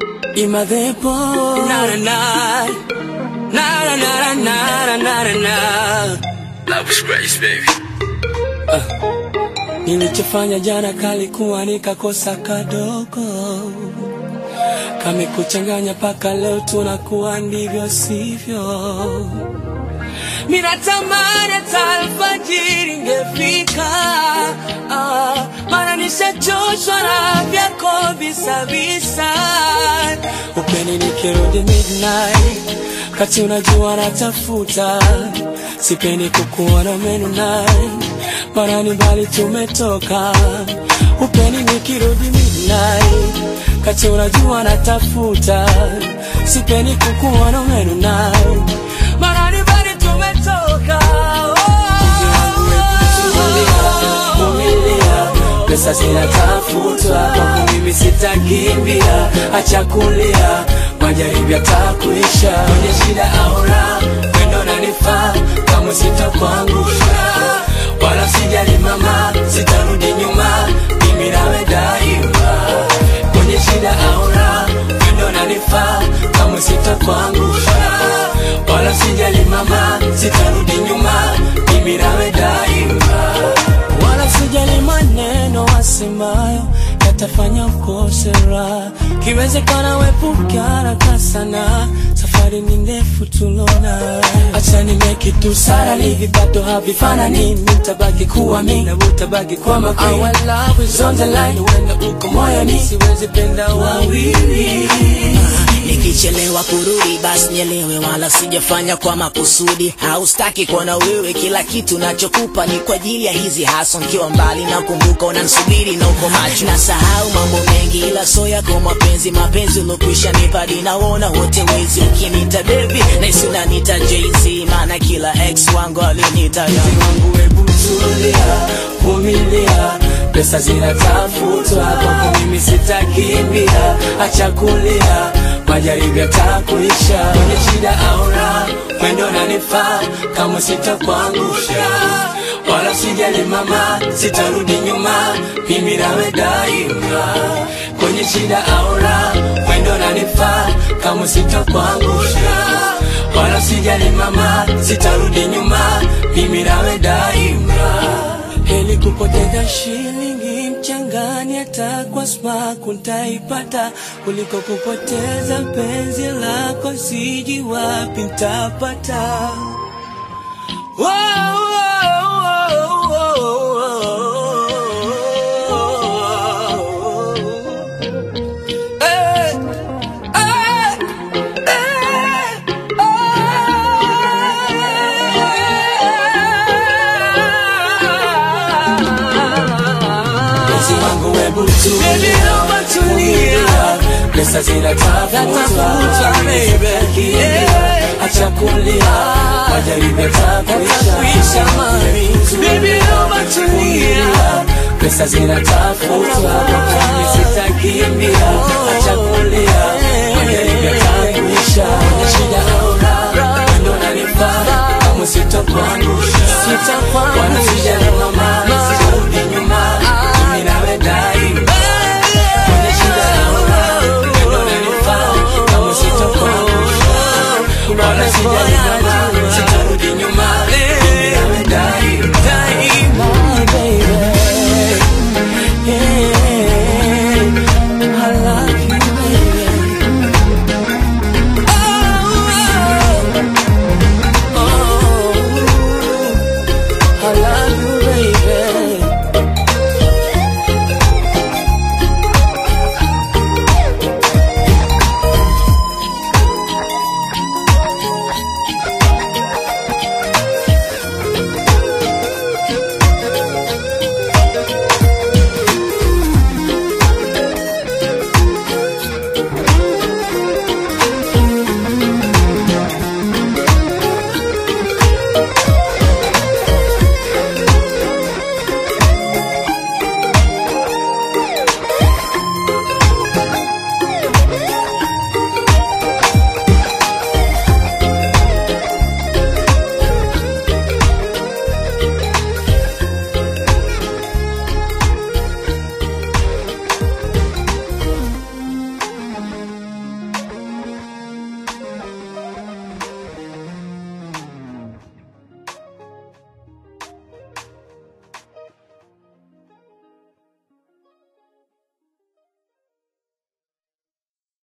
Imadepo na na na na na na na na na na na Love was grace, baby. Nilichofanya jana kalikuwa nikakosa kadogo, kamekuchanganya paka leo tunakuwa ndivyo sivyo. Minatamani hata alfajiri ingefika, ah, maana nishachoshwa na vyako visavisa. Upeni nikirudi midnight, kati unajua natafuta, sipendi kukuona menunai, maana ni mbali tumetoka. Upeni nikirudi midnight, kati unajua natafuta, sipendi kukuona menunai, maana ni mbali tumetoka. Vumilia, pesa zinatafutwa, kwangu mimi sitakimbia, acha kulia, majaribu yatakuisha, kwenye shida au raha, wendo nanifaa, kama sitakuangusha, wala sijali mama, sitarudi nyuma, mimi nawe daima, kwenye shida au raha, wendo nanifaa, kama sitakuangusha, wala sijali mama, sitarudi nyuma, mimi nawe daima wala sijali maneno wasemayo yatafanya ukose raha. Kiwezekana wepuke haraka sana, safari ni ndefu tulona. Acha nimeke tu sara, hivi bado havifanani, nitabaki kuwa mimi na utabaki kwa makini. Our love is on the line, huenda uko moyoni, siwezi penda wawili. Nikichelewa kurudi basi nielewe, wala sijafanya kwa makusudi. Haustaki kuona wewe, kila kitu nachokupa ni kwa ajili ya hizi haso. Nikiwa mbali na kumbuka unanisubiri na uko macho, nasahau mambo mengi, ila so yako mapenzi, mapenzi ulokwisha nipadi, naona wote wezi. Ukiniita baby naisi unaniita Jay-Z, maana kila ex wangu alinita Mpenzi wangu hebu tulia, vumilia, pesa zinatafutwa, kwako mimi sitakimbia, acha kulia, majaribu yatakuisha, kwenye shida au raha, mwendo nanifaa, kama sitakuangusha, wala sijali mama, sitarudi nyuma, mimi nawe daima, kwenye shida au raha, mwendo nanifaa, kama sitakuangusha wala sijali mama, sitarudi nyuma, mimi nawe daima. Heli kupoteza shilingi mchangani, hata kwa smaku ntaipata, kuliko kupoteza penzi lako, siji wapi ntapata. Wow, wow, wow, wow. Eh, eh, Mpenzi wangu hebu tulia, pesa zinatafutwa, kimbia, acha kulia, majaribu yatakuisha, tulia, pesa zinatafutwa, mimi sitakimbia, acha kulia, majaribu yatakuisha, shida au raha, ndo nanifaa, kama sitakuangusha, wala sijali